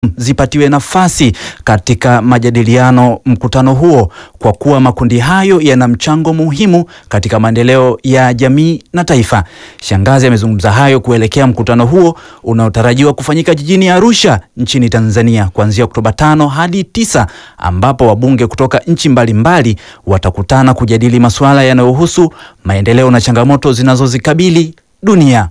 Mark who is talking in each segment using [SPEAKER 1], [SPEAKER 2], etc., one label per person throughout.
[SPEAKER 1] zipatiwe nafasi katika majadiliano mkutano huo kwa kuwa makundi hayo yana mchango muhimu katika maendeleo ya jamii na taifa. Shangazi amezungumza hayo kuelekea mkutano huo unaotarajiwa kufanyika jijini Arusha nchini Tanzania kuanzia Oktoba tano hadi tisa ambapo wabunge kutoka nchi mbalimbali watakutana kujadili masuala yanayohusu maendeleo na changamoto zinazozikabili dunia.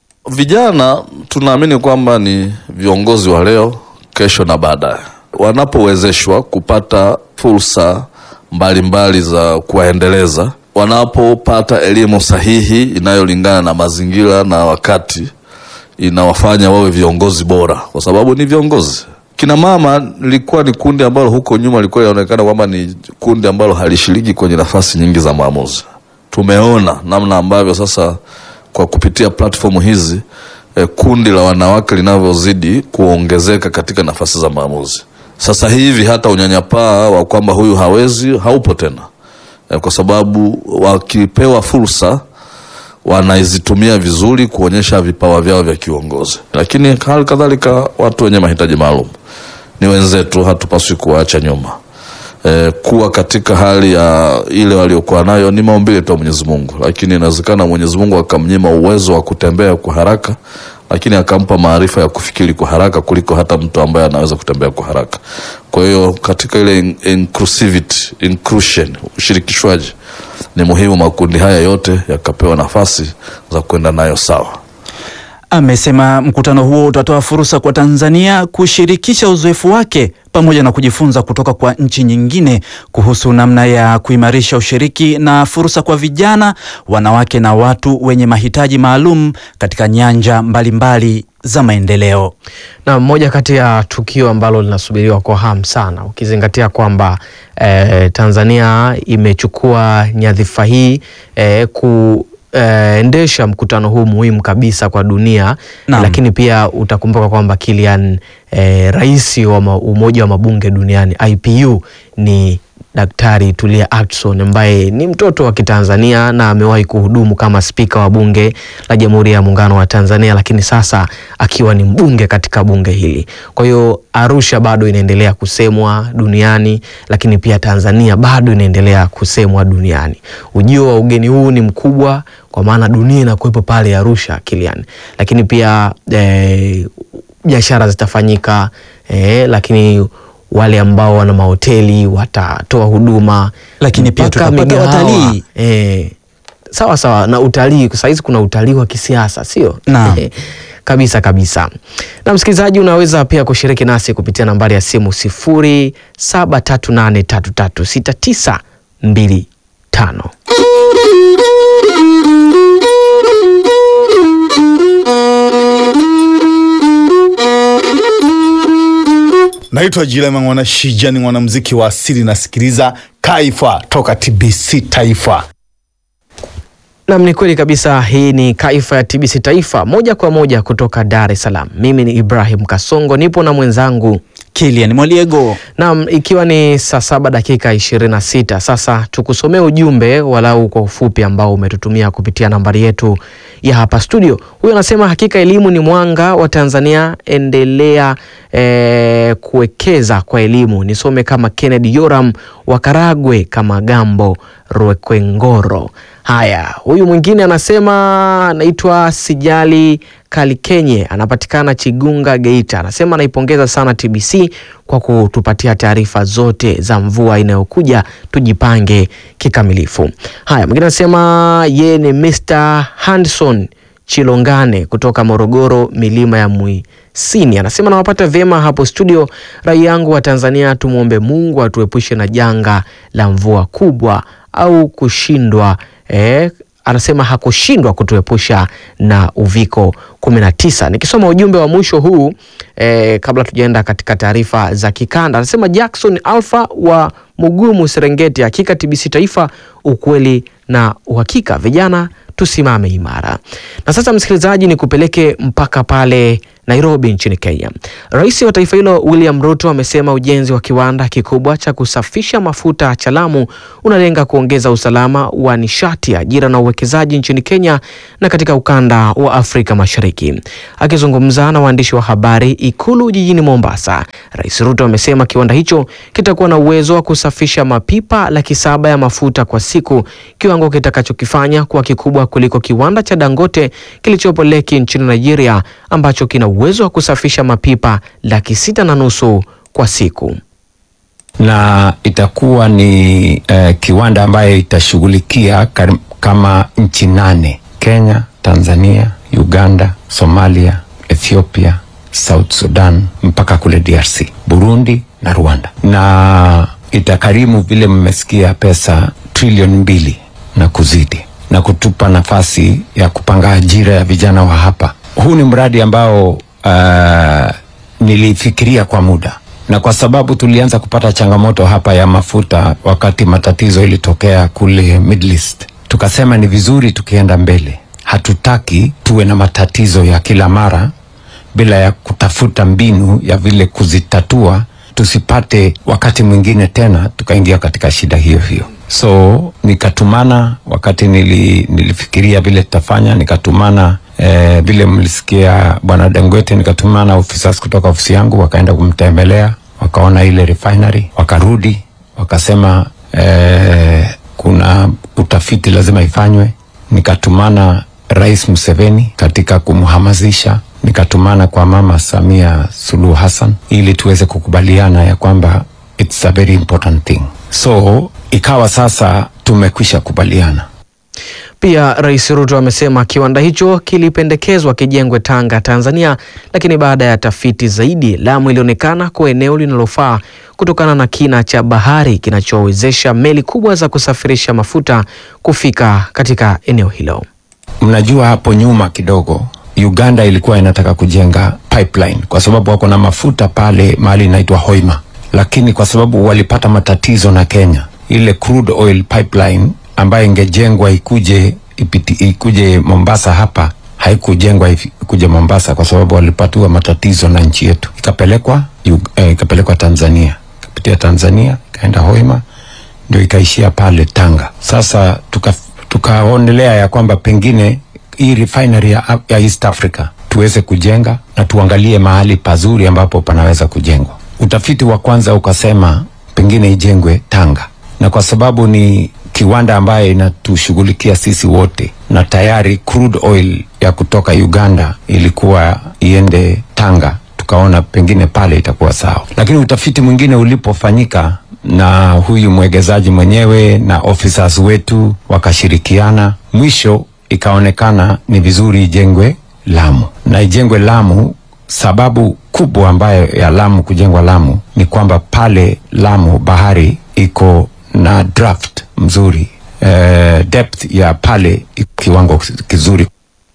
[SPEAKER 2] Vijana tunaamini kwamba ni viongozi wa leo, kesho na baadaye. Wanapowezeshwa kupata fursa mbalimbali za kuwaendeleza, wanapopata elimu sahihi inayolingana na mazingira na wakati, inawafanya wawe viongozi bora, kwa sababu ni viongozi. Kina mama lilikuwa ni kundi ambalo huko nyuma lilikuwa linaonekana kwamba ni kundi ambalo halishiriki kwenye nafasi nyingi za maamuzi. Tumeona namna ambavyo sasa kwa kupitia platform hizi eh, kundi la wanawake linavyozidi kuongezeka katika nafasi za maamuzi. Sasa hivi hata unyanyapaa wa kwamba huyu hawezi haupo tena eh, kwa sababu wakipewa fursa wanaizitumia vizuri kuonyesha vipawa vyao vya kiongozi. Lakini hali kadhalika watu wenye mahitaji maalum ni wenzetu, hatupaswi kuwaacha nyuma. E, kuwa katika hali ya ile waliokuwa nayo ni maumbile tu ya Mwenyezi Mungu, lakini inawezekana Mwenyezi Mungu akamnyima uwezo wa kutembea kwa haraka, lakini akampa maarifa ya kufikiri kwa haraka kuliko hata mtu ambaye anaweza kutembea kwa haraka. Kwa hiyo katika ile in- inclusivity, inclusion, ushirikishwaji ni muhimu, makundi haya yote yakapewa nafasi za kwenda nayo sawa.
[SPEAKER 1] Amesema mkutano huo utatoa fursa kwa Tanzania kushirikisha uzoefu wake pamoja na kujifunza kutoka kwa nchi nyingine kuhusu namna ya kuimarisha ushiriki na fursa kwa vijana, wanawake na watu wenye mahitaji maalum katika nyanja mbalimbali za maendeleo.
[SPEAKER 3] Na moja kati ya tukio ambalo linasubiriwa kwa hamu sana ukizingatia kwamba eh, Tanzania imechukua nyadhifa hii eh, kuendesha mkutano huu muhimu kabisa kwa dunia
[SPEAKER 1] Naam.
[SPEAKER 3] lakini pia utakumbuka kwamba Kilian eh, rais wa ma- Umoja wa Mabunge Duniani IPU ni Daktari Tulia Ackson ambaye ni mtoto wa Kitanzania na amewahi kuhudumu kama spika wa bunge la Jamhuri ya Muungano wa Tanzania, lakini sasa akiwa ni mbunge katika bunge hili. Kwa hiyo Arusha bado inaendelea kusemwa duniani, lakini pia Tanzania bado inaendelea kusemwa duniani. Ujio wa ugeni huu ni mkubwa kwa maana dunia inakuwepo pale Arusha, Kilian, lakini pia eh, biashara zitafanyika eh, lakini wale ambao wana mahoteli watatoa huduma,
[SPEAKER 1] Lakini pia
[SPEAKER 3] mpaka
[SPEAKER 1] tutapata
[SPEAKER 3] migahawa.
[SPEAKER 1] watalii.
[SPEAKER 3] eh, sawa sawa na utalii. Kwa sahizi kuna utalii wa kisiasa, sio
[SPEAKER 1] Naam.
[SPEAKER 3] kabisa kabisa. Na msikilizaji, unaweza pia kushiriki nasi kupitia nambari ya simu sifuri saba tatu nane tatu tatu sita tisa mbili tano.
[SPEAKER 4] Naitwa Jilema Mwana Shija, ni mwanamuziki wa asili, nasikiliza Kaifa toka TBC Taifa.
[SPEAKER 3] Nam, ni kweli kabisa. Hii ni Kaifa ya TBC Taifa, moja kwa moja kutoka Dar es Salaam. Mimi ni Ibrahim Kasongo, nipo na mwenzangu
[SPEAKER 1] Kilian Mwaliego.
[SPEAKER 3] Naam, ikiwa ni saa saba dakika ishirini na sita sasa tukusomee ujumbe walau kwa ufupi ambao umetutumia kupitia nambari yetu ya hapa studio. Huyu anasema hakika elimu ni mwanga wa Tanzania, endelea eh, kuwekeza kwa elimu. Nisome kama Kennedy Yoram wa Karagwe, kama Gambo Rwekwengoro. Haya, huyu mwingine anasema anaitwa Sijali Kalikenye, anapatikana Chigunga, Geita. Anasema anaipongeza sana TBC kwa kutupatia taarifa zote za mvua inayokuja, tujipange kikamilifu. Haya, mwingine anasema ye ni Mr Hanson Chilongane kutoka Morogoro, milima ya Mwisini. Anasema nawapata vyema hapo studio. Rai yangu wa Tanzania, tumwombe Mungu atuepushe na janga la mvua kubwa au kushindwa eh, anasema hakushindwa kutuepusha na uviko 19. Nikisoma ujumbe wa mwisho huu eh, kabla tujaenda katika taarifa za kikanda, anasema Jackson Alpha wa Mugumu, Serengeti, hakika TBC Taifa, ukweli na uhakika, vijana tusimame imara. Na sasa, msikilizaji, ni kupeleke mpaka pale Nairobi nchini Kenya. Rais wa taifa hilo William Ruto amesema ujenzi wa kiwanda kikubwa cha kusafisha mafuta cha Lamu unalenga kuongeza usalama wa nishati, ajira na uwekezaji nchini Kenya na katika ukanda wa Afrika Mashariki. Akizungumza na waandishi wa habari Ikulu jijini Mombasa, Rais Ruto amesema kiwanda hicho kitakuwa na uwezo wa kusafisha mapipa laki saba ya mafuta kwa siku, kiwango kitakachokifanya kuwa kikubwa kuliko kiwanda cha Dangote kilichopo Lekki nchini Nigeria ambacho kina uwezo wa kusafisha mapipa laki sita na nusu kwa siku.
[SPEAKER 5] na itakuwa ni eh, kiwanda ambayo itashughulikia kar- kama nchi nane: Kenya, Tanzania, Uganda, Somalia, Ethiopia, South Sudan mpaka kule DRC, Burundi na Rwanda, na itakarimu vile mmesikia pesa trilioni mbili na kuzidi, na kutupa nafasi ya kupanga ajira ya vijana wa hapa. Huu ni mradi ambao uh, nilifikiria kwa muda na kwa sababu tulianza kupata changamoto hapa ya mafuta wakati matatizo ilitokea kule Middle East, tukasema ni vizuri tukienda mbele. Hatutaki tuwe na matatizo ya kila mara bila ya kutafuta mbinu ya vile kuzitatua, tusipate wakati mwingine tena tukaingia katika shida hiyo hiyo. So nikatumana wakati nili, nilifikiria vile tutafanya, nikatumana eh, vile mlisikia bwana Dangote, nikatumana officers kutoka ofisi yangu wakaenda kumtembelea, wakaona ile refinery, wakarudi wakasema eh, kuna utafiti lazima ifanywe. Nikatumana Rais Museveni katika kumhamasisha, nikatumana kwa Mama Samia Suluhu Hassan ili tuweze kukubaliana ya kwamba it's a very important thing. So ikawa sasa tumekwisha kubaliana.
[SPEAKER 3] Pia Rais Ruto amesema kiwanda hicho kilipendekezwa kijengwe Tanga, Tanzania, lakini baada ya tafiti zaidi, Lamu ilionekana kuwa eneo linalofaa kutokana na kina cha bahari kinachowezesha meli kubwa za kusafirisha mafuta kufika katika eneo hilo.
[SPEAKER 5] Mnajua hapo nyuma kidogo Uganda ilikuwa inataka kujenga pipeline kwa sababu wako na mafuta pale mahali inaitwa Hoima, lakini kwa sababu walipata matatizo na Kenya, ile crude oil pipeline ambayo ingejengwa ikuje ipiti, ikuje Mombasa hapa haikujengwa ifi- ikuje Mombasa kwa sababu walipatiwa matatizo na nchi yetu, ikapelekwa Ug- eh, ikapelekwa Tanzania, ikapitia Tanzania ikaenda Hoima ndio ikaishia pale Tanga. Sasa tuka tukaonelea ya kwamba pengine hii refinery ya, ya East Africa tuweze kujenga na tuangalie mahali pazuri ambapo panaweza kujengwa. Utafiti wa kwanza ukasema pengine ijengwe Tanga, na kwa sababu ni kiwanda ambayo inatushughulikia sisi wote, na tayari crude oil ya kutoka Uganda ilikuwa iende Tanga, tukaona pengine pale itakuwa sawa, lakini utafiti mwingine ulipofanyika na huyu mwegezaji mwenyewe na officers wetu wakashirikiana, mwisho ikaonekana ni vizuri ijengwe Lamu na ijengwe Lamu. Sababu kubwa ambayo ya Lamu kujengwa Lamu ni kwamba pale Lamu bahari iko na draft mzuri, eh, depth ya pale iko kiwango kizuri.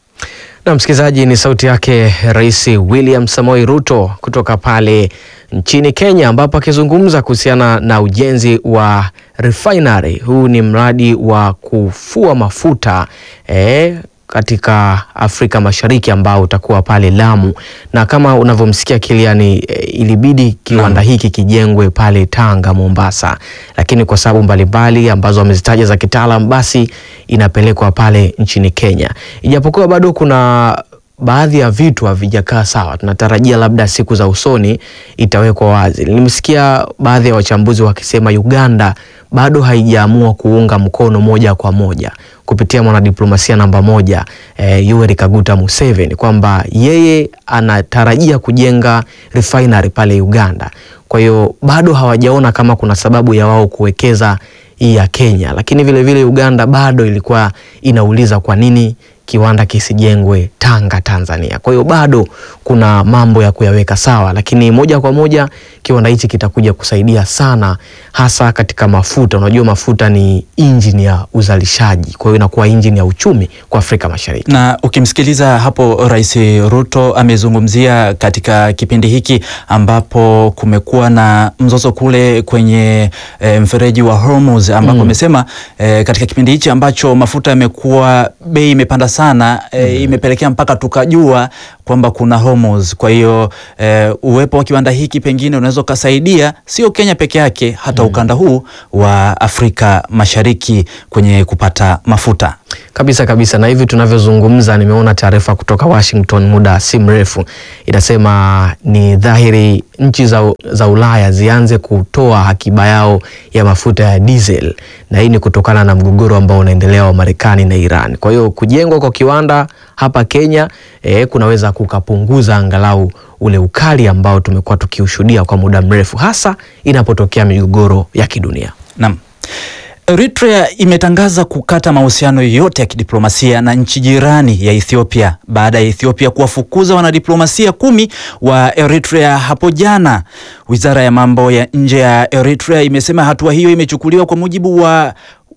[SPEAKER 3] Na msikilizaji, ni sauti yake Rais William Samoei Ruto kutoka pale nchini Kenya, ambapo akizungumza kuhusiana na ujenzi wa refinery. Huu ni mradi wa kufua mafuta eh, katika Afrika Mashariki ambao utakuwa pale Lamu, na kama unavyomsikia Kiliani eh, ilibidi kiwanda hiki kijengwe pale Tanga, Mombasa, lakini kwa sababu mbalimbali ambazo wamezitaja za kitaalam, basi inapelekwa pale nchini Kenya, ijapokuwa bado kuna baadhi ya vitu havijakaa sawa. Tunatarajia labda siku za usoni itawekwa wazi. Nilimsikia baadhi ya wachambuzi wakisema Uganda bado haijaamua kuunga mkono moja kwa moja kupitia mwanadiplomasia namba moja eh, Yoweri Kaguta Museveni kwamba yeye anatarajia kujenga refinery pale Uganda. Kwa hiyo bado hawajaona kama kuna sababu ya wao kuwekeza hii ya Kenya, lakini vile vile Uganda bado ilikuwa inauliza kwa nini kiwanda kisijengwe Tanga, Tanzania. Kwa hiyo bado kuna mambo ya kuyaweka sawa, lakini moja kwa moja kiwanda hichi kitakuja kusaidia sana, hasa katika mafuta. Unajua mafuta ni injini ya uzalishaji, kwa hiyo inakuwa injini ya uchumi kwa Afrika Mashariki.
[SPEAKER 1] Na ukimsikiliza hapo Rais Ruto amezungumzia katika kipindi hiki ambapo kumekuwa na mzozo kule kwenye e, mfereji wa Hormuz ambapo amesema e, katika kipindi hichi ambacho mafuta yamekuwa bei imepanda sana e, imepelekea mpaka tukajua kwamba kuna homos. Kwa hiyo e, uwepo wa kiwanda hiki pengine unaweza ukasaidia sio Kenya peke yake, hata ukanda huu wa Afrika Mashariki kwenye kupata mafuta.
[SPEAKER 3] Kabisa kabisa, na hivi tunavyozungumza, nimeona taarifa kutoka Washington muda si mrefu inasema ni dhahiri nchi za, za Ulaya zianze kutoa akiba yao ya mafuta ya diesel, na hii ni kutokana na mgogoro ambao unaendelea wa Marekani na Iran. Kwa hiyo kujengwa kwa kiwanda hapa Kenya eh, kunaweza kukapunguza angalau ule ukali ambao tumekuwa tukiushuhudia kwa muda mrefu, hasa inapotokea migogoro ya kidunia.
[SPEAKER 1] Naam. Eritrea imetangaza kukata mahusiano yote ya kidiplomasia na nchi jirani ya Ethiopia baada ya Ethiopia kuwafukuza wanadiplomasia kumi wa Eritrea hapo jana. Wizara ya mambo ya nje ya Eritrea imesema hatua hiyo imechukuliwa kwa mujibu wa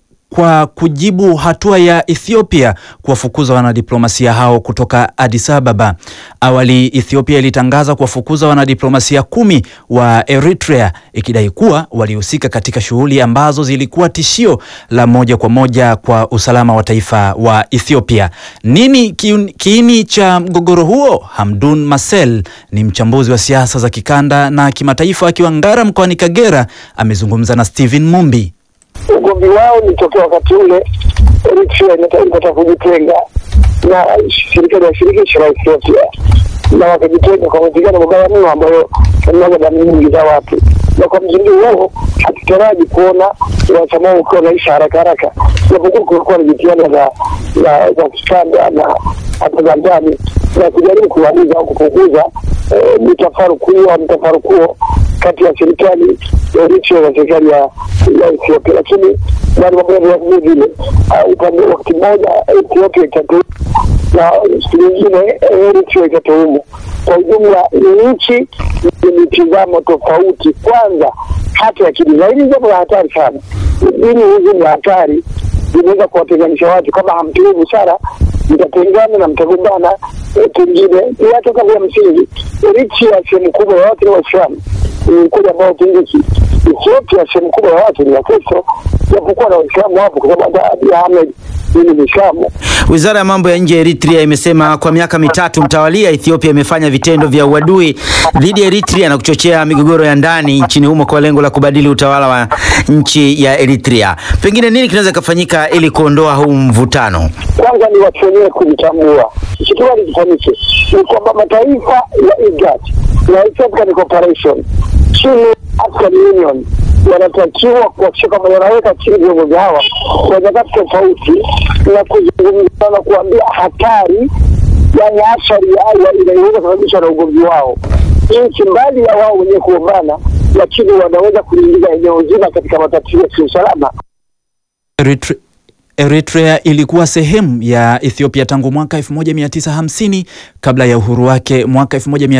[SPEAKER 1] kwa kujibu hatua ya Ethiopia kuwafukuza wanadiplomasia hao kutoka Addis Ababa. Awali Ethiopia ilitangaza kuwafukuza wanadiplomasia kumi wa Eritrea ikidai kuwa walihusika katika shughuli ambazo zilikuwa tishio la moja kwa moja kwa usalama wa taifa wa Ethiopia. Nini kiun- kiini cha mgogoro huo? Hamdun Marcel ni mchambuzi wa siasa za kikanda na kimataifa akiwa Ngara mkoani Kagera, amezungumza na Steven Mumbi.
[SPEAKER 6] ugomvi wao ni tokea wakati ule Eritrea inata- ilipata kujitenga na serikali ya shirikisho la Ethiopia na wakajitenga kwa mapigano mabaya mno ambayo yamemwaga damu nyingi za watu, na kwa msingi huo hatutaraji kuona wanachama wao ukiwa unaisha haraka haraka, japokuwa kulikuwa na jitihada za za za kikanda na hata za ndani na kujaribu kumaliza au kupunguza eh, mitafaruku hiyo au mtafaruku huo kati ya serikali ya Eritrea na serikali ya ya Ethiopia, lakini bado mambo yanaendelea vile vile. Ah, Upande wakati mmoja Ethiopia itatuhumu na siku nyingine Eritrea itatuhumu. Kwa ujumla ni nchi yenye mitizamo tofauti, kwanza hata ya kidini, na hili ni jambo la hatari sana. Dini hizi ni hatari, zinaweza kuwatenganisha watu. Kama hamtumii busara, mtatengana na mtagombana. eh, Pengine ni hata kama ya msingi, Eritrea sehemu kubwa ya watu ni Waislamu, ni ukweli ambao pingiki. Ethiopia sehemu kubwa ya watu ni Wakristo, japokuwa na Waislamu wapo, kwa sababu hata Abiy Ahmed yeye ni Mwislamu.
[SPEAKER 7] Wizara ya mambo ya nje ya Eritrea imesema kwa miaka mitatu mtawalia Ethiopia imefanya vitendo vya uadui dhidi ya Eritrea na kuchochea migogoro ya ndani nchini humo kwa lengo la kubadili utawala wa nchi ya Eritrea. Pengine nini kinaweza kufanyika ili kuondoa huu mvutano?
[SPEAKER 6] kwanza ni watu wenyewe kujitambua. Kitu gani kifanyike? Ni kwamba mataifa ya IGAD na East African Cooperation chini ya African Union wanatakiwa kuhakikisha kwamba wanaweka chini viongozi hawa kwa nyakati tofauti na kuzungumza na kuambia hatari, yani athari ya- ya- inayoweza kusababishwa na ugomvi wao, nchi mbali ya wao wenyewe kugombana, lakini wanaweza kuliingiza eneo zima katika matatizo ya kiusalama.
[SPEAKER 1] Eritre Eritrea ilikuwa sehemu ya Ethiopia tangu mwaka 1950 kabla ya uhuru wake mwaka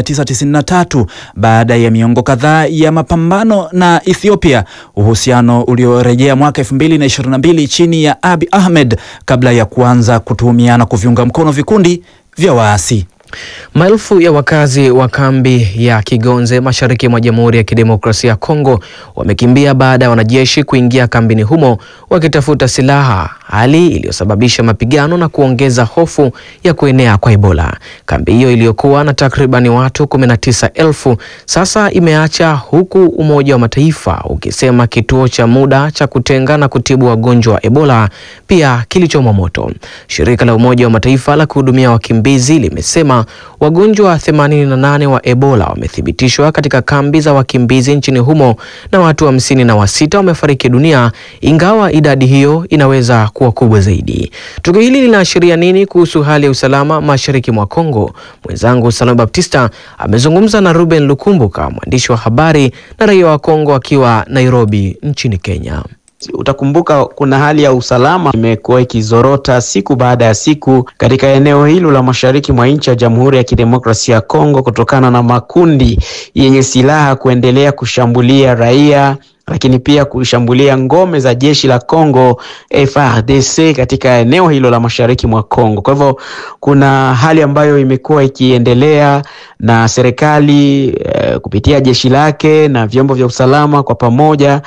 [SPEAKER 1] 1993 baada ya miongo kadhaa ya mapambano na Ethiopia, uhusiano uliorejea mwaka 2022 chini ya Abiy Ahmed kabla ya kuanza kutuhumiana kuviunga mkono vikundi vya waasi.
[SPEAKER 3] Maelfu ya wakazi wa kambi ya Kigonze mashariki mwa Jamhuri ya Kidemokrasia ya Kongo wamekimbia baada ya wanajeshi kuingia kambini humo wakitafuta silaha, hali iliyosababisha mapigano na kuongeza hofu ya kuenea kwa Ebola. Kambi hiyo iliyokuwa na takribani watu 19,000 sasa imeacha huku Umoja wa Mataifa ukisema kituo cha muda cha kutenga na kutibu wagonjwa wa Ebola pia kilichomwa moto. Shirika la Umoja wa Mataifa la kuhudumia wakimbizi limesema wagonjwa 88 wa Ebola wamethibitishwa katika kambi za wakimbizi nchini humo na watu hamsini na wasita wamefariki dunia, ingawa idadi hiyo inaweza kuwa kubwa zaidi. Tukio hili linaashiria nini kuhusu hali ya usalama mashariki mwa Kongo? Mwenzangu Salome Baptista amezungumza na Ruben Lukumbuka, mwandishi wa habari na raia wa Kongo akiwa Nairobi nchini Kenya.
[SPEAKER 8] Utakumbuka kuna hali ya usalama imekuwa ikizorota siku baada ya siku katika eneo hilo la mashariki mwa nchi ya Jamhuri ya Kidemokrasia ya Kongo kutokana na makundi yenye silaha kuendelea kushambulia raia lakini pia kushambulia ngome za jeshi la Kongo FARDC katika eneo hilo la mashariki mwa Kongo. Kwa hivyo kuna hali ambayo imekuwa ikiendelea na serikali eh, kupitia jeshi lake na vyombo vya usalama kwa pamoja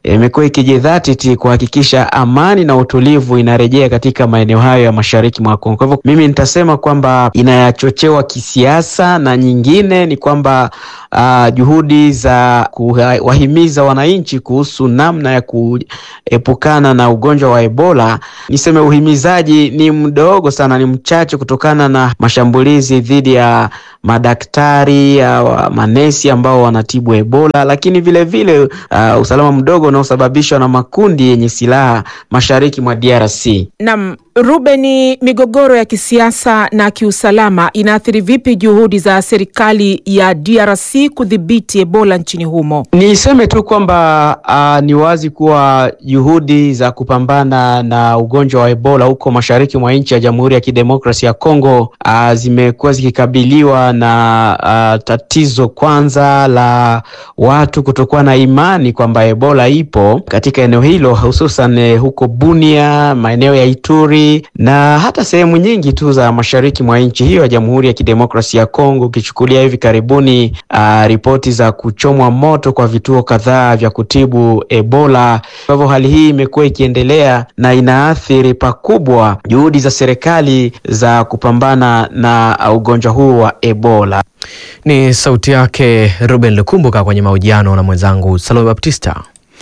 [SPEAKER 8] imekuwa ikijidhatiti kuhakikisha amani na utulivu inarejea katika maeneo hayo ya mashariki mwa Kongo. Kwa hivyo mimi nitasema kwamba inachochewa kisiasa, na nyingine ni kwamba uh, juhudi za kuwahimiza wananchi kuhusu namna ya kuepukana na ugonjwa wa Ebola, niseme uhimizaji ni mdogo sana, ni mchache kutokana na mashambulizi dhidi ya madaktari ya manesi ambao wanatibu Ebola, lakini vile vile uh, usalama mdogo unaosababishwa na makundi yenye silaha mashariki mwa DRC.
[SPEAKER 9] Naam, Ruben, migogoro ya kisiasa na kiusalama inaathiri vipi juhudi za serikali ya DRC kudhibiti Ebola nchini humo?
[SPEAKER 8] Niseme tu kwamba uh, ni wazi kuwa juhudi za kupambana na ugonjwa wa Ebola huko mashariki mwa nchi ya Jamhuri ya Kidemokrasia ya Kongo uh, zimekuwa zikikabiliwa na uh, tatizo kwanza la watu kutokuwa na imani kwamba Ebola ipo katika eneo hilo, hususan huko Bunia, maeneo ya Ituri na hata sehemu nyingi tu za mashariki mwa nchi hiyo ya Jamhuri ya Kidemokrasia ya Kongo, ukichukulia hivi karibuni uh, ripoti za kuchomwa moto kwa vituo kadhaa vya kutibu Ebola. Kwa hivyo hali hii imekuwa ikiendelea na inaathiri pakubwa juhudi za serikali za kupambana na ugonjwa huu wa Ebola.
[SPEAKER 3] Ni sauti yake Ruben Lukumbuka kwenye mahojiano na mwenzangu Salome Baptista.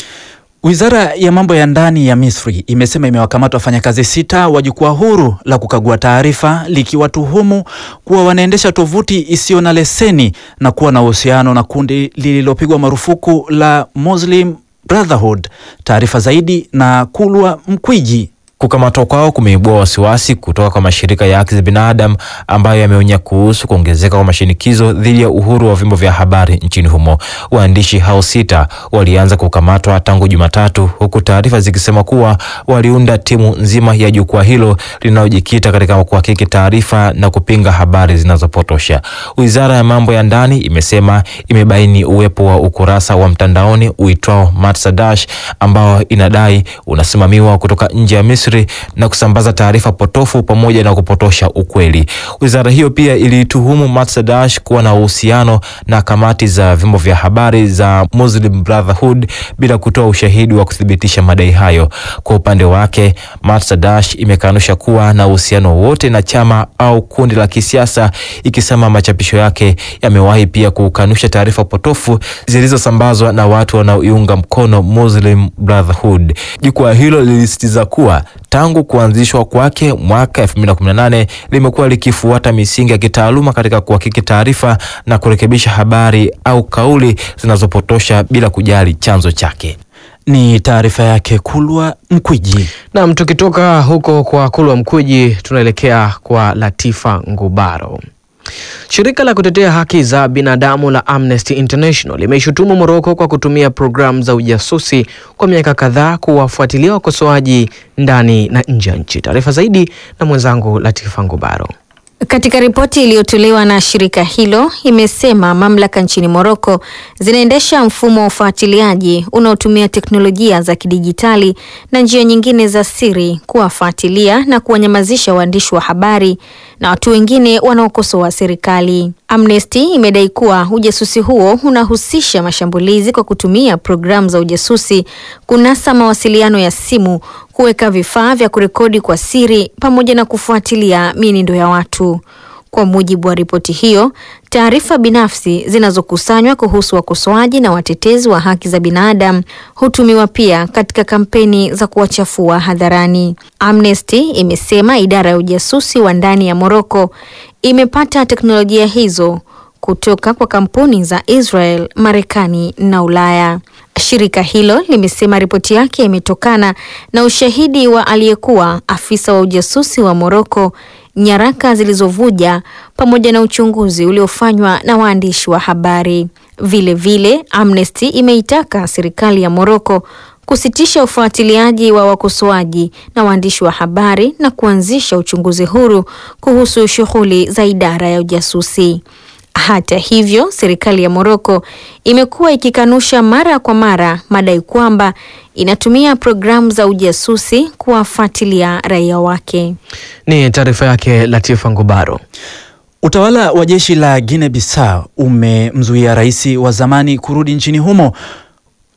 [SPEAKER 1] Wizara ya mambo ya ndani ya Misri imesema imewakamata wafanyakazi sita wa jukwaa huru la kukagua taarifa likiwatuhumu kuwa wanaendesha tovuti isiyo na leseni na kuwa na uhusiano na kundi lililopigwa marufuku la Muslim Brotherhood. Taarifa zaidi na Kulwa Mkwiji.
[SPEAKER 10] Kukamatwa kwao kumeibua wasiwasi kutoka kwa mashirika ya haki za binadamu ambayo yameonya kuhusu kuongezeka kwa mashinikizo dhidi ya uhuru wa vyombo vya habari nchini humo. Waandishi hao sita walianza kukamatwa tangu Jumatatu, huku taarifa zikisema kuwa waliunda timu nzima ya jukwaa hilo linalojikita katika kuhakiki taarifa na kupinga habari zinazopotosha. Wizara ya mambo ya ndani imesema imebaini uwepo wa ukurasa wa mtandaoni uitwao Matsadash ambao inadai unasimamiwa kutoka nje ya Misri na kusambaza taarifa potofu pamoja na kupotosha ukweli. Wizara hiyo pia ilituhumu Matsadash kuwa na uhusiano na kamati za vyombo vya habari za Muslim Brotherhood bila kutoa ushahidi wa kuthibitisha madai hayo. Kwa upande wake, Matsadash imekanusha kuwa na uhusiano wote na chama au kundi la kisiasa, ikisema machapisho yake yamewahi pia kukanusha taarifa potofu zilizosambazwa na watu wanaoiunga mkono Muslim Brotherhood. Jukwaa hilo lilisitiza kuwa tangu kuanzishwa kwake mwaka 2018 limekuwa likifuata misingi ya kitaaluma katika kuhakiki taarifa na kurekebisha habari au kauli zinazopotosha bila kujali chanzo chake.
[SPEAKER 1] Ni taarifa yake Kulwa Mkwiji.
[SPEAKER 3] Nam, tukitoka huko kwa Kulwa Mkwiji tunaelekea kwa Latifa Ngubaro. Shirika la kutetea haki za binadamu la Amnesty International limeishutumu Moroko kwa kutumia programu za ujasusi kwa miaka kadhaa kuwafuatilia wakosoaji ndani na nje ya nchi. Taarifa zaidi na mwenzangu Latifa Ngubaro.
[SPEAKER 11] Katika ripoti iliyotolewa na shirika hilo imesema mamlaka nchini Moroko zinaendesha mfumo wa ufuatiliaji unaotumia teknolojia za kidijitali na njia nyingine za siri kuwafuatilia na kuwanyamazisha waandishi wa habari na watu wengine wanaokosoa serikali. Amnesty imedai kuwa ujasusi huo unahusisha mashambulizi kwa kutumia programu za ujasusi, kunasa mawasiliano ya simu, kuweka vifaa vya kurekodi kwa siri pamoja na kufuatilia mienendo ya watu. Kwa mujibu wa ripoti hiyo, taarifa binafsi zinazokusanywa kuhusu wakosoaji na watetezi wa haki za binadamu hutumiwa pia katika kampeni za kuwachafua hadharani. Amnesty imesema idara ya ujasusi wa ndani ya Moroko imepata teknolojia hizo kutoka kwa kampuni za Israel, Marekani na Ulaya. Shirika hilo limesema ripoti yake imetokana na ushahidi wa aliyekuwa afisa wa ujasusi wa Moroko, nyaraka zilizovuja pamoja na uchunguzi uliofanywa na waandishi wa habari. Vile vile, Amnesty imeitaka serikali ya Moroko kusitisha ufuatiliaji wa wakosoaji na waandishi wa habari na kuanzisha uchunguzi huru kuhusu shughuli za idara ya ujasusi. Hata hivyo, serikali ya Moroko imekuwa ikikanusha mara kwa mara madai kwamba inatumia programu za ujasusi kuwafuatilia raia wake.
[SPEAKER 3] Ni taarifa yake Latifa Ngubaro.
[SPEAKER 1] Utawala wa jeshi la Guinea Bissau umemzuia rais wa zamani kurudi nchini humo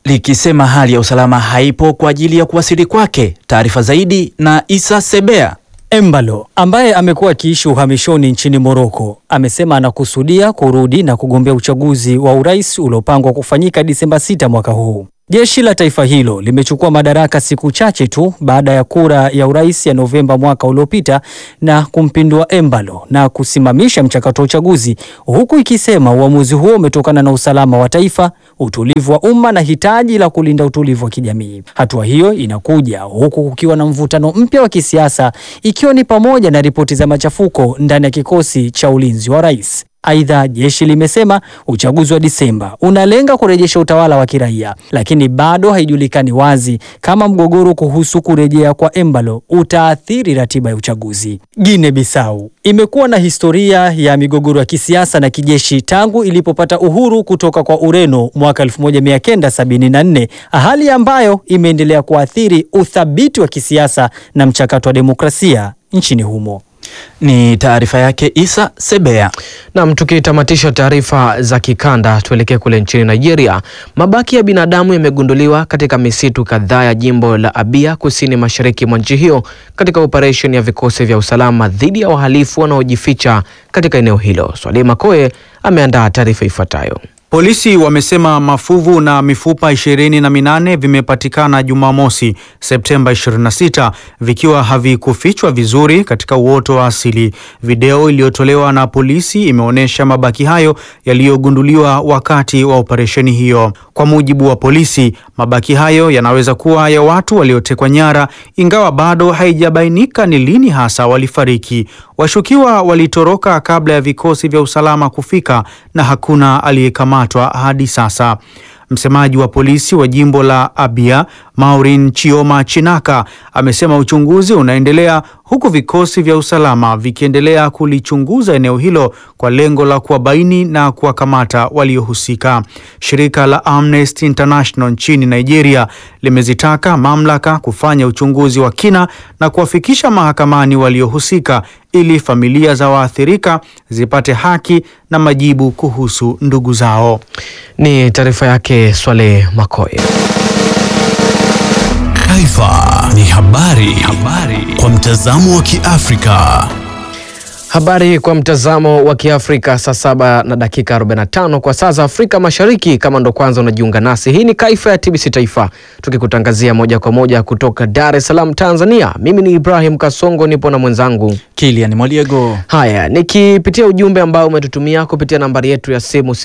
[SPEAKER 1] likisema hali ya usalama haipo kwa ajili ya kuwasili kwake. Taarifa zaidi na Isa Sebea.
[SPEAKER 12] Embalo ambaye amekuwa akiishi uhamishoni nchini Moroko amesema anakusudia kurudi na kugombea uchaguzi wa urais uliopangwa kufanyika Disemba 6 mwaka huu. Jeshi la taifa hilo limechukua madaraka siku chache tu baada ya kura ya urais ya Novemba mwaka uliopita na kumpindua Embalo na kusimamisha mchakato wa uchaguzi, huku ikisema uamuzi huo umetokana na usalama wa taifa, utulivu wa umma na hitaji la kulinda utulivu wa kijamii. Hatua hiyo inakuja huku kukiwa na mvutano mpya wa kisiasa, ikiwa ni pamoja na ripoti za machafuko ndani ya kikosi cha ulinzi wa rais. Aidha, jeshi limesema uchaguzi wa Disemba unalenga kurejesha utawala wa kiraia, lakini bado haijulikani wazi kama mgogoro kuhusu kurejea kwa Embalo utaathiri ratiba ya uchaguzi. Guinea Bissau imekuwa na historia ya migogoro ya kisiasa na kijeshi tangu ilipopata uhuru kutoka kwa Ureno mwaka 1974, hali ambayo imeendelea kuathiri uthabiti wa kisiasa na mchakato wa demokrasia nchini humo.
[SPEAKER 1] Ni taarifa yake Isa Sebea.
[SPEAKER 3] Nam, tukitamatisha taarifa za kikanda, tuelekee kule nchini Nigeria. Mabaki ya binadamu yamegunduliwa katika misitu kadhaa ya jimbo la Abia, kusini mashariki mwa nchi hiyo, katika operesheni ya vikosi vya usalama dhidi ya wahalifu wanaojificha katika eneo hilo. Swalima Koe ameandaa taarifa ifuatayo.
[SPEAKER 13] Polisi wamesema mafuvu na mifupa ishirini na minane vimepatikana Jumamosi Septemba 26 vikiwa havikufichwa vizuri katika uoto wa asili. Video iliyotolewa na polisi imeonyesha mabaki hayo yaliyogunduliwa wakati wa operesheni hiyo. Kwa mujibu wa polisi, mabaki hayo yanaweza kuwa ya watu waliotekwa nyara, ingawa bado haijabainika ni lini hasa walifariki. Washukiwa walitoroka kabla ya vikosi vya usalama kufika na hakuna aliyekamatwa hadi sasa. Msemaji wa polisi wa jimbo la Abia, Maureen Chioma Chinaka, amesema uchunguzi unaendelea huku vikosi vya usalama vikiendelea kulichunguza eneo hilo kwa lengo la kuwabaini na kuwakamata waliohusika. Shirika la Amnesty International nchini Nigeria limezitaka mamlaka kufanya uchunguzi wa kina na kuwafikisha mahakamani waliohusika ili familia za waathirika zipate haki na majibu kuhusu ndugu zao.
[SPEAKER 3] Ni taarifa yake Swale Makoye.
[SPEAKER 14] Taifa ni habari, habari kwa mtazamo wa Kiafrika.
[SPEAKER 3] Habari kwa mtazamo wa Kiafrika, saa saba na dakika 45 kwa saa za Afrika Mashariki. Kama ndo kwanza unajiunga nasi, hii ni Kaifa ya TBC Taifa, tukikutangazia moja kwa moja kutoka Dar es Salaam, Tanzania. Mimi ni Ibrahim Kasongo, nipo na mwenzangu
[SPEAKER 1] Kilian Moliego.
[SPEAKER 3] Haya, nikipitia ujumbe ambao umetutumia kupitia nambari yetu ya simu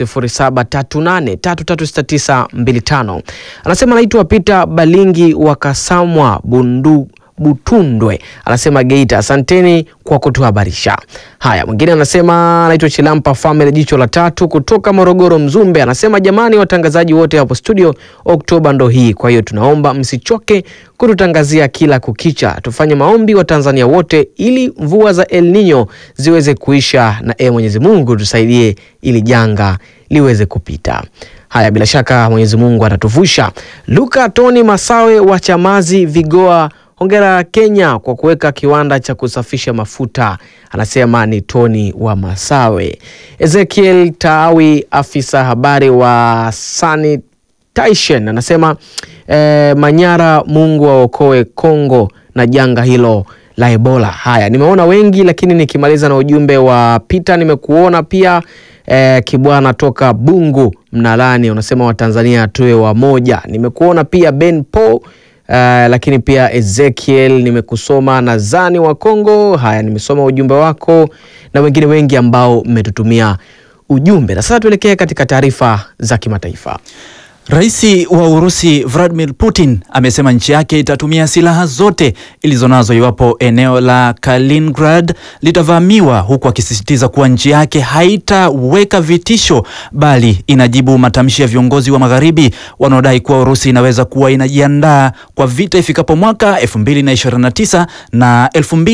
[SPEAKER 3] 0738336925 anasema anaitwa Peter Balingi wa Kasamwa Bundu Butundwe anasema Geita, asanteni kwa kutuhabarisha. Haya, mwingine anasema anaitwa Chilampa Family jicho la tatu kutoka Morogoro Mzumbe, anasema jamani, watangazaji wote hapo studio, Oktoba ndo hii, kwa hiyo tunaomba msichoke kututangazia kila kukicha. Tufanye maombi wa Tanzania wote ili mvua za El Nino ziweze kuisha, na e Mwenyezi Mungu tusaidie ili janga liweze kupita. Haya, bila shaka Mwenyezi Mungu atatuvusha. Luka Tony Masawe wa Chamazi Vigoa Hongera Kenya kwa kuweka kiwanda cha kusafisha mafuta, anasema ni Tony wa Masawe. Ezekiel Taawi, afisa habari wa sanitation, anasema eh, Manyara, Mungu aokoe Kongo na janga hilo la Ebola. Haya, nimeona wengi, lakini nikimaliza na ujumbe wa Peter, nimekuona pia eh, Kibwana toka Bungu Mnalani, unasema Watanzania tuwe wamoja. Nimekuona pia Ben Paul Uh, lakini pia Ezekiel nimekusoma, nadhani wa Kongo. Haya, nimesoma ujumbe wako na wengine wengi ambao mmetutumia ujumbe, na sasa tuelekee katika taarifa za kimataifa.
[SPEAKER 1] Rais wa Urusi Vladimir Putin amesema nchi yake itatumia silaha zote ilizonazo iwapo eneo la Kaliningrad litavamiwa, huku akisisitiza kuwa nchi yake haitaweka vitisho bali inajibu matamshi ya viongozi wa Magharibi wanaodai kuwa Urusi inaweza kuwa inajiandaa kwa vita ifikapo mwaka 2029 na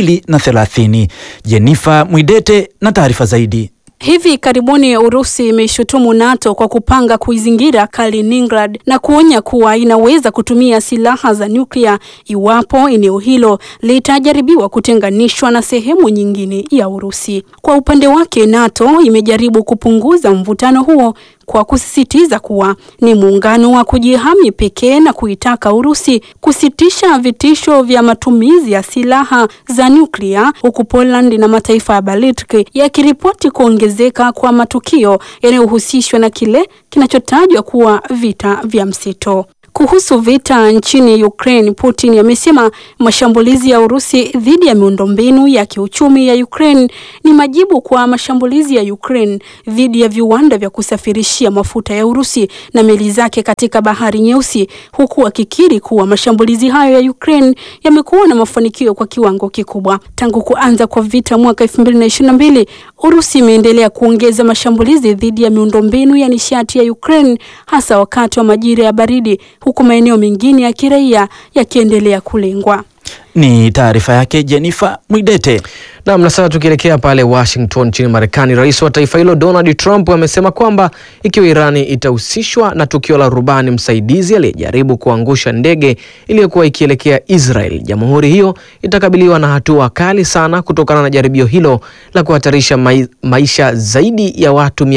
[SPEAKER 1] 2030. Jenifa Mwidete na taarifa zaidi.
[SPEAKER 15] Hivi karibuni Urusi imeshutumu NATO kwa kupanga kuizingira Kaliningrad na kuonya kuwa inaweza kutumia silaha za nyuklia iwapo eneo hilo litajaribiwa kutenganishwa na sehemu nyingine ya Urusi. Kwa upande wake, NATO imejaribu kupunguza mvutano huo kwa kusisitiza kuwa ni muungano wa kujihami pekee na kuitaka Urusi kusitisha vitisho vya matumizi ya silaha za nyuklia, huku Poland na mataifa ya Baltic yakiripoti kuongezeka kwa matukio yanayohusishwa na kile kinachotajwa kuwa vita vya mseto. Kuhusu vita nchini Ukraine, Putin amesema mashambulizi ya Urusi dhidi ya miundombinu ya kiuchumi ya Ukraine ni majibu kwa mashambulizi ya Ukraine dhidi ya viwanda vya kusafirishia mafuta ya Urusi na meli zake katika Bahari Nyeusi, huku akikiri kuwa mashambulizi hayo ya Ukraine yamekuwa na mafanikio kwa kiwango kikubwa. Tangu kuanza kwa vita mwaka 2022, Urusi imeendelea kuongeza mashambulizi dhidi ya miundombinu ya nishati ya Ukraine hasa wakati wa majira ya baridi huku maeneo mengine ya kiraia yakiendelea kulengwa.
[SPEAKER 1] Ni taarifa yake Jennifer Mwidete.
[SPEAKER 3] Naam, na sasa tukielekea pale Washington nchini Marekani, rais wa taifa hilo Donald Trump amesema kwamba ikiwa Irani itahusishwa na tukio la rubani msaidizi aliyejaribu kuangusha ndege iliyokuwa ikielekea Israel, jamhuri hiyo itakabiliwa na hatua kali sana kutokana na jaribio hilo la kuhatarisha mai, maisha zaidi ya watu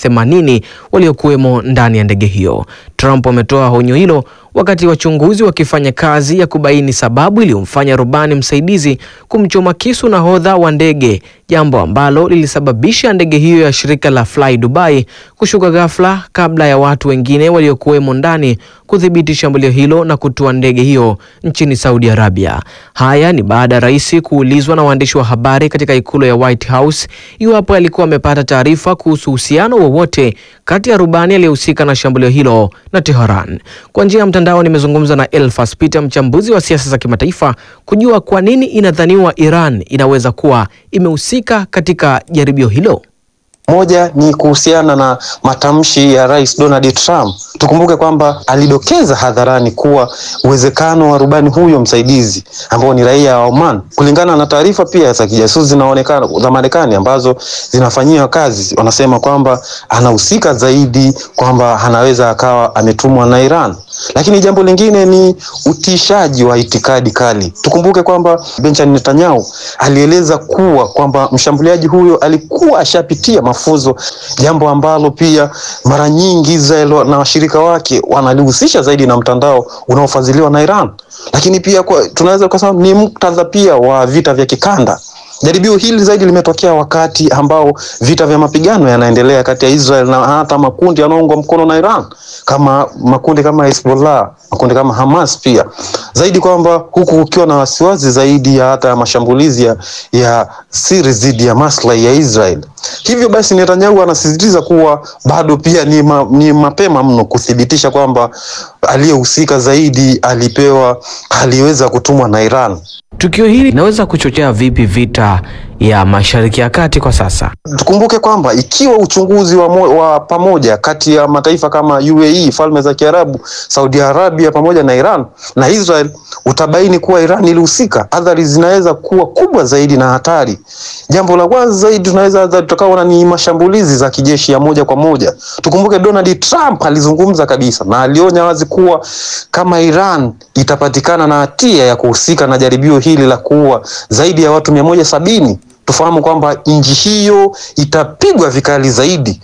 [SPEAKER 3] 180 waliokuwemo ndani ya ndege hiyo. Trump ametoa onyo hilo wakati wachunguzi wakifanya kazi ya kubaini sababu iliyomfanya rubani msaidizi kumchoma kisu nahodha wa ndege, jambo ambalo lilisababisha ndege hiyo ya shirika la Fly Dubai kushuka ghafla kabla ya watu wengine waliokuwemo ndani kudhibiti shambulio hilo na kutua ndege hiyo nchini Saudi Arabia. Haya ni baada ya rais kuulizwa na waandishi wa habari katika ikulu ya White House iwapo alikuwa amepata taarifa kuhusu uhusiano wowote kati ya rubani aliyehusika na shambulio hilo na Tehran. Kwa njia ya mtandao nimezungumza na Elfas Peter, mchambuzi wa siasa za kimataifa, kujua kwa nini inadhaniwa Iran inaweza kuwa imehusika katika jaribio hilo.
[SPEAKER 16] Moja ni kuhusiana na matamshi ya Rais Donald Trump. Tukumbuke kwamba alidokeza hadharani kuwa uwezekano wa rubani huyo msaidizi ambao ni raia wa Oman, kulingana na taarifa pia za kijasusi zinaonekana za Marekani ambazo zinafanyiwa kazi, wanasema kwamba anahusika zaidi, kwamba anaweza akawa ametumwa na Iran. Lakini jambo lingine ni utishaji wa itikadi kali. Tukumbuke kwamba Benjamin Netanyahu alieleza kuwa kwamba mshambuliaji huyo alikuwa ashapitia mafunzo, jambo ambalo pia mara nyingi Israel na washirika wake wanalihusisha zaidi na mtandao unaofadhiliwa na Iran. Lakini pia kwa, tunaweza kusema ni muktadha pia wa vita vya kikanda. Jaribio hili zaidi limetokea wakati ambao vita vya mapigano yanaendelea kati ya Israel na hata makundi yanayoungwa mkono na Iran kama makundi kama Hezbollah, makundi kama Hamas pia zaidi, kwamba huku kukiwa na wasiwasi zaidi ya hata mashambulizi ya, ya siri dhidi ya maslahi ya Israel. Hivyo basi Netanyahu anasisitiza kuwa bado pia ni, ma, ni mapema mno kuthibitisha kwamba aliyehusika zaidi alipewa aliweza kutumwa na Iran.
[SPEAKER 3] Tukio hili linaweza kuchochea vipi vita ya Mashariki ya Kati kwa sasa?
[SPEAKER 16] Tukumbuke kwamba ikiwa uchunguzi wa, mo, wa pamoja kati ya mataifa kama UAE, Falme za Kiarabu, Saudi Arabia pamoja na Iran na Israel utabaini kuwa Iran ilihusika, athari zinaweza kuwa kubwa zaidi na hatari. Jambo la kwanza zaidi tunaweza tutakaona ni mashambulizi za kijeshi ya moja kwa moja. Tukumbuke Donald Trump alizungumza kabisa na alionya wazi kuwa kama Iran itapatikana na hatia ya kuhusika na jaribio hili la kuua zaidi ya watu mia moja sabini tufahamu kwamba nchi hiyo itapigwa vikali zaidi.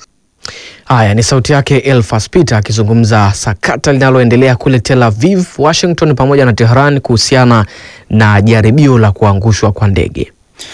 [SPEAKER 3] Haya ni sauti yake Elfas Peter akizungumza sakata linaloendelea kule Tel Aviv, Washington pamoja na Tehran kuhusiana na jaribio la kuangushwa kwa ndege.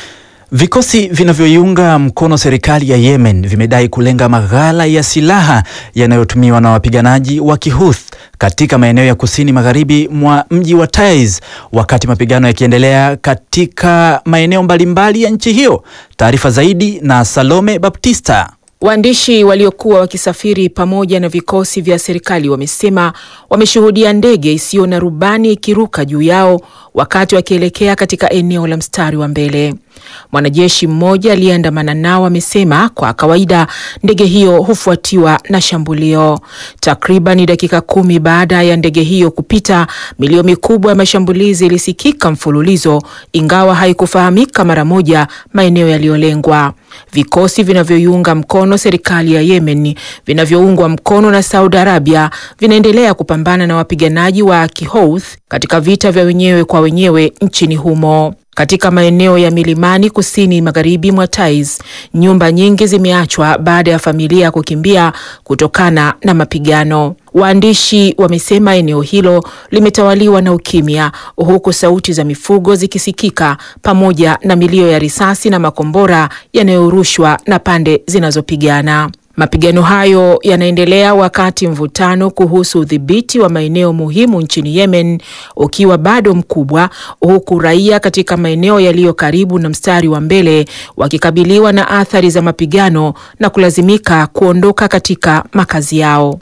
[SPEAKER 1] Vikosi vinavyoiunga mkono serikali ya Yemen vimedai kulenga maghala ya silaha yanayotumiwa na wapiganaji wa Kihuth katika maeneo ya kusini magharibi mwa mji wa Taiz wakati mapigano yakiendelea katika maeneo mbalimbali ya nchi hiyo. Taarifa zaidi na Salome Baptista.
[SPEAKER 9] Waandishi waliokuwa wakisafiri pamoja na vikosi vya serikali wamesema wameshuhudia ndege isiyo na rubani ikiruka juu yao wakati wakielekea katika eneo la mstari wa mbele. Mwanajeshi mmoja aliyeandamana nao amesema kwa kawaida ndege hiyo hufuatiwa na shambulio. Takriban dakika kumi baada ya ndege hiyo kupita, milio mikubwa ya mashambulizi ilisikika mfululizo, ingawa haikufahamika mara moja maeneo yaliyolengwa. Vikosi vinavyoiunga mkono serikali ya Yemen vinavyoungwa mkono na Saudi Arabia vinaendelea kupambana na wapiganaji wa Kihouth katika vita vya wenyewe kwa wenyewe nchini humo. katika maeneo ya milimani kusini magharibi mwa Taiz. Nyumba nyingi zimeachwa baada ya familia kukimbia kutokana na mapigano. Waandishi wamesema eneo hilo limetawaliwa na ukimya, huku sauti za mifugo zikisikika pamoja na milio ya risasi na makombora yanayorushwa na pande zinazopigana. Mapigano hayo yanaendelea wakati mvutano kuhusu udhibiti wa maeneo muhimu nchini Yemen ukiwa bado mkubwa, huku raia katika maeneo yaliyo karibu na mstari wa mbele wakikabiliwa na athari za mapigano na kulazimika kuondoka katika makazi yao.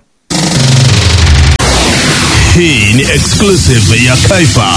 [SPEAKER 14] Hii ni exclusive ya Kaifa.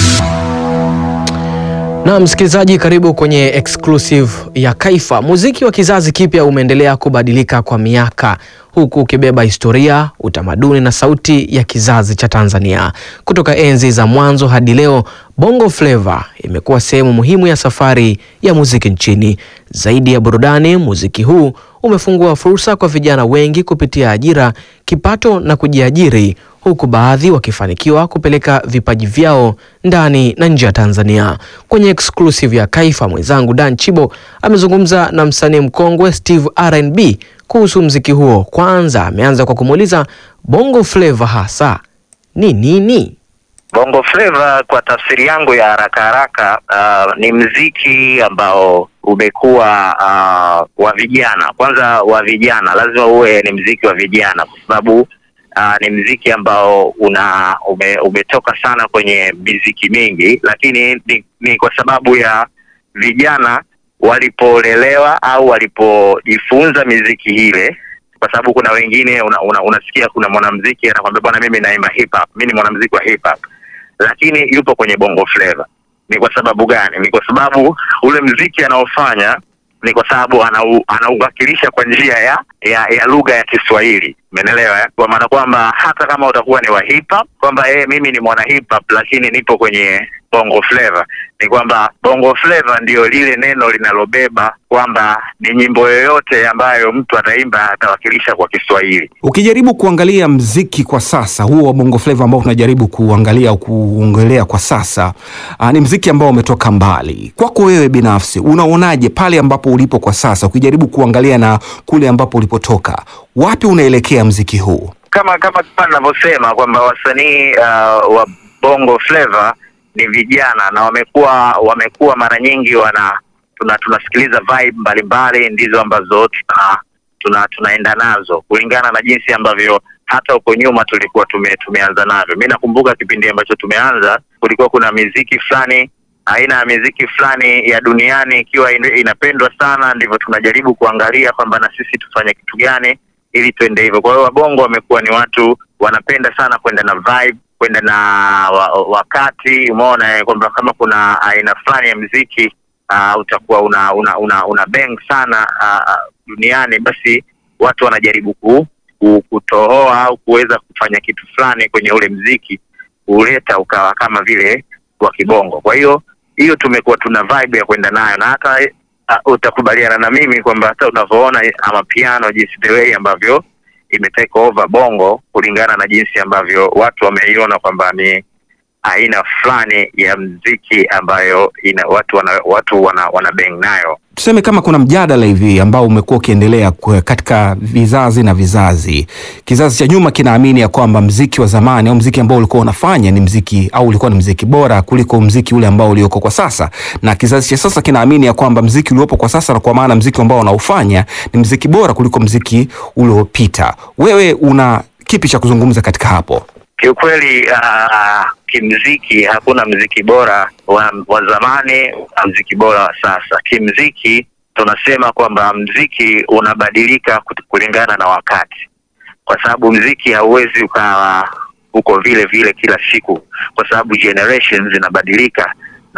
[SPEAKER 3] Na msikilizaji, karibu kwenye exclusive ya Kaifa. Muziki wa kizazi kipya umeendelea kubadilika kwa miaka huku ukibeba historia, utamaduni na sauti ya kizazi cha Tanzania. Kutoka enzi za mwanzo hadi leo, Bongo Flava imekuwa sehemu muhimu ya safari ya muziki nchini. Zaidi ya burudani, muziki huu umefungua fursa kwa vijana wengi kupitia ajira, kipato na kujiajiri huku baadhi wakifanikiwa kupeleka vipaji vyao ndani na nje ya Tanzania. Kwenye exclusive ya Kaifa, mwenzangu Dan Chibo amezungumza na msanii mkongwe Steve R&B kuhusu mziki huo. Kwanza ameanza kwa kumuuliza Bongo Flava hasa ni nini?
[SPEAKER 17] Bongo Flava kwa tafsiri yangu ya haraka haraka, uh, ni mziki ambao umekuwa uh, wa vijana. Kwanza wa vijana, lazima uwe ni mziki wa vijana kwa sababu uh, ni mziki ambao una ume, umetoka sana kwenye miziki mingi, lakini ni, ni kwa sababu ya vijana walipolelewa au walipojifunza miziki ile kwa sababu kuna wengine una, una, unasikia kuna mwanamziki anakwambia bwana, mimi naimba hip hop, mimi ni mwanamziki wa hip hop, lakini yupo kwenye bongo flava. Ni kwa sababu gani? Ni kwa sababu ule mziki anaofanya ni kwa sababu anau, anauwakilisha kwa njia ya ya, ya lugha ya Kiswahili, umeelewa eh? Kwa maana kwamba hata kama utakuwa ni wa hip hop kwamba eh, mimi ni mwana hip hop lakini nipo kwenye bongo flava, ni kwamba bongo flava ndio lile neno linalobeba kwamba ni nyimbo yoyote ambayo mtu ataimba atawakilisha kwa Kiswahili.
[SPEAKER 18] Ukijaribu kuangalia mziki kwa sasa huo wa bongo flava ambao tunajaribu kuangalia au kuongelea kwa sasa, aa, ni mziki ambao umetoka mbali. Kwako wewe binafsi unaonaje pale ambapo ulipo kwa sasa, ukijaribu kuangalia na kule ambapo ulipotoka, wapi unaelekea mziki huu?
[SPEAKER 17] Kama kama kama ninavyosema kwamba wasanii uh, wa bongo flava ni vijana na wamekuwa wamekuwa mara nyingi wana tuna tunasikiliza vibe mbalimbali ndizo ambazo tuna, tuna tunaenda nazo kulingana na jinsi ambavyo hata huko nyuma tulikuwa tume, tumeanza navyo. Mi nakumbuka kipindi ambacho tumeanza kulikuwa kuna miziki fulani aina ya miziki fulani ya duniani ikiwa in- inapendwa sana, ndivyo tunajaribu kuangalia kwamba na sisi tufanye kitu gani ili tuende hivyo. Kwa hiyo wabongo wamekuwa ni watu wanapenda sana kwenda na vibe, kwenda na wa, wakati. Umeona eh, kwamba kama kuna aina fulani ya mziki uh, utakuwa una una una, una bang sana uh, duniani, basi watu wanajaribu ku, ku, kutohoa au kuweza kufanya kitu fulani kwenye ule mziki kuleta ukawa kama vile wa kibongo. Kwa hiyo hiyo tumekuwa tuna vibe ya kwenda nayo, na hata uh, utakubaliana na mimi kwamba hata unavyoona ama piano jinsi the way ambavyo imetake over bongo kulingana na jinsi ambavyo watu wameiona kwamba ni aina fulani ya mziki ambayo ina watu wana, watu wana, wana bang nayo.
[SPEAKER 18] Tuseme kama kuna mjadala hivi ambao umekuwa ukiendelea kwa- katika vizazi na vizazi. Kizazi cha nyuma kinaamini ya kwamba mziki wa zamani au mziki ambao ulikuwa unafanya ni mziki au ulikuwa ni mziki bora kuliko mziki ule ambao ulioko kwa sasa, na kizazi cha sasa kinaamini ya kwamba mziki uliopo kwa sasa, na kwa maana mziki ambao unaofanya ni mziki bora kuliko mziki uliopita. Wewe una kipi cha kuzungumza katika hapo?
[SPEAKER 17] Kiukweli uh, kimziki hakuna mziki bora wa, wa zamani na mziki bora wa sasa. Kimziki tunasema kwamba mziki unabadilika kut- kulingana na wakati, kwa sababu mziki hauwezi ukawa uko vile vile kila siku, kwa sababu generations zinabadilika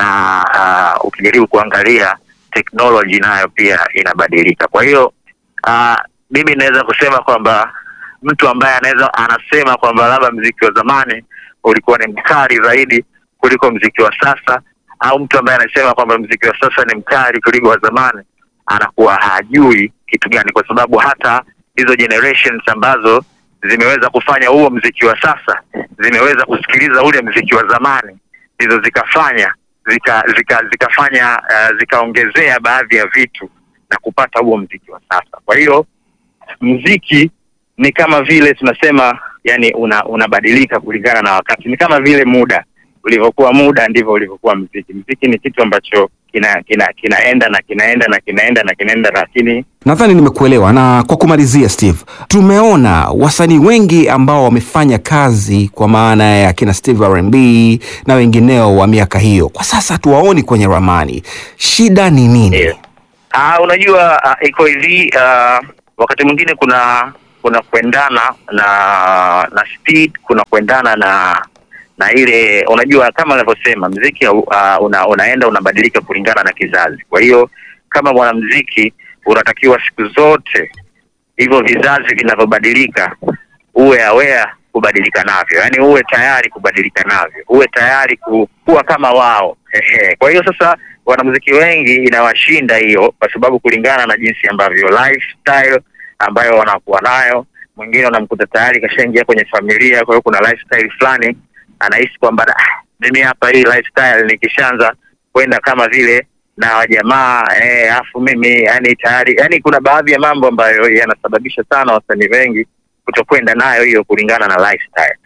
[SPEAKER 17] na uh, ukijaribu kuangalia technology nayo pia inabadilika. Kwa hiyo uh, mimi naweza kusema kwamba mtu ambaye anaweza anasema kwamba labda mziki wa zamani ulikuwa ni mkali zaidi kuliko mziki wa sasa, au mtu ambaye anasema kwamba mziki wa sasa ni mkali kuliko wa zamani, anakuwa hajui kitu gani, kwa sababu hata hizo generations ambazo zimeweza kufanya huo mziki wa sasa zimeweza kusikiliza ule mziki wa zamani, ndizo zikafanya zika zika zikafanya uh, zikaongezea baadhi ya vitu na kupata huo mziki wa sasa. Kwa hiyo mziki ni kama vile tunasema, yani una, unabadilika kulingana na wakati. Ni kama vile muda ulivyokuwa, muda ndivyo ulivyokuwa mziki. Mziki ni kitu ambacho kina kina kinaenda na kinaenda na kinaenda na kinaenda, lakini
[SPEAKER 18] Nadhani nimekuelewa. Na kwa kumalizia, Steve, tumeona wasanii wengi ambao wamefanya kazi kwa maana ya kina Steve R&B na wengineo wa miaka hiyo, kwa sasa hatuwaoni kwenye ramani. Shida ni nini?
[SPEAKER 17] Ah, unajua uh, iko hivi uh, wakati mwingine kuna kuna kuendana na na speed, kuna kuendana na na ile unajua, kama anavyosema mziki uh, una, unaenda unabadilika kulingana na kizazi. Kwa hiyo kama mwanamziki unatakiwa siku zote hivyo vizazi vinavyobadilika uwe aware kubadilika navyo, yaani uwe tayari kubadilika navyo, uwe tayari ku, kuwa kama wao. Ehe. Kwa hiyo sasa wanamuziki wengi inawashinda hiyo, kwa sababu kulingana na jinsi ambavyo lifestyle ambayo wanakuwa nayo, mwingine unamkuta tayari kashaingia kwenye familia, kwa hiyo kuna lifestyle fulani anahisi kwamba "Ah, mimi hapa hii lifestyle nikishaanza kwenda kama vile na wajamaa eh, afu mimi yani tayari yani, kuna baadhi ya mambo ambayo yanasababisha sana wasanii wengi kutokwenda nayo hiyo kulingana na lifestyle.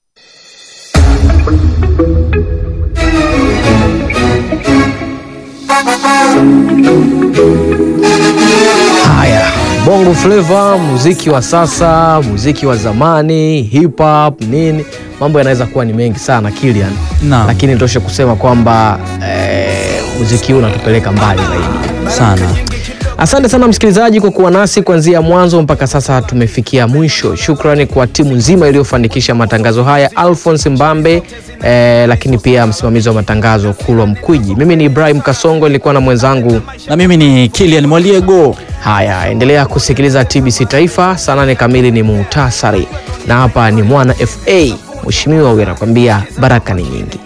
[SPEAKER 3] Haya, bongo flava, muziki wa sasa, muziki wa zamani, hip hop, nini, mambo yanaweza kuwa ni mengi sana Kilian, lakini tosha kusema kwamba eh, muziki huu unatupeleka mbali zaidi
[SPEAKER 1] sana.
[SPEAKER 3] Asante sana msikilizaji kwa kuwa nasi kuanzia mwanzo mpaka sasa tumefikia mwisho. Shukrani kwa timu nzima iliyofanikisha matangazo haya, Alphonse Mbambe eh, lakini pia msimamizi wa matangazo Kulwa Mkwiji. Mimi ni Ibrahim Kasongo, nilikuwa na mwenzangu
[SPEAKER 1] na mimi ni Kilian Mwaliego.
[SPEAKER 3] Haya, endelea kusikiliza TBC Taifa. Saa nane kamili ni muhtasari, na hapa ni Mwana FA. Mheshimiwa huyu anakuambia baraka ni nyingi.